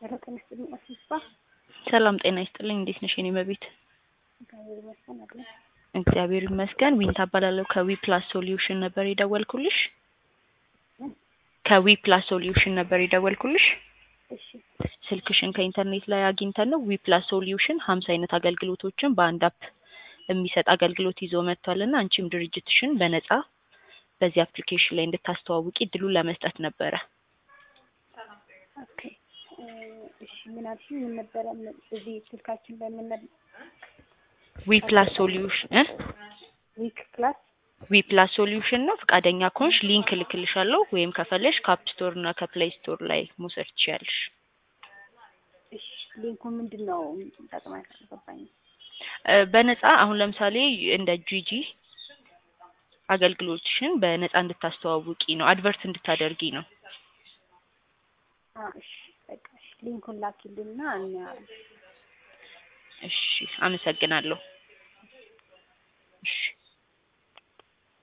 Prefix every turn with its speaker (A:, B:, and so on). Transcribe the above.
A: ሄሎ ጤና ይስጥልኝ አስፋ
B: ሰላም ጤና ይስጥልኝ። እንዴት ነሽ የኔ መቤት?
A: እግዚአብሔር ይመስገን አለ።
B: እግዚአብሔር ይመስገን። ዊንታ እባላለሁ ከዊ ፕላስ ሶሉሽን ነበር የደወልኩልሽ። ከዊ ፕላስ ሶሉሽን ነበር የደወልኩልሽ።
A: እሺ
B: ስልክሽን ከኢንተርኔት ላይ አግኝተን ነው። ዊ ፕላስ ሶሉሽን ሀምሳ አይነት አገልግሎቶችን በአንድ አፕ የሚሰጥ አገልግሎት ይዞ መጥቷል እና አንቺም ድርጅትሽን በነጻ በዚህ አፕሊኬሽን ላይ እንድታስተዋውቂ እድሉን ለመስጠት ነበረ።
A: ኦኬ እ እሺ ምን አልሽኝ? ምን ነበረ እዚህ ስልካችን ላይ ምን ነበር?
B: ዊ ፕላስ ሶሉሽን እ
A: ዊክ ክላስ
B: ዊ ፕላስ ሶሉሽን ነው። ፈቃደኛ ከሆንሽ ሊንክ እልክልሻለሁ ወይም ከፈለሽ ከአፕ ስቶር እና ከፕሌይ ስቶር ላይ መውሰድ ትችያለሽ።
A: እሺ ሊንኩ ምንድን ነው ጠቅማ አልገባኝም።
B: እ በነጻ አሁን ለምሳሌ እንደ ጂጂ አገልግሎትሽን በነጻ እንድታስተዋውቂ ነው፣ አድቨርት እንድታደርጊ ነው።
A: አ እሺ በቃ እሺ ሊንኩን ላኪልና እናያለን።
B: እሺ አመሰግናለሁ። እሺ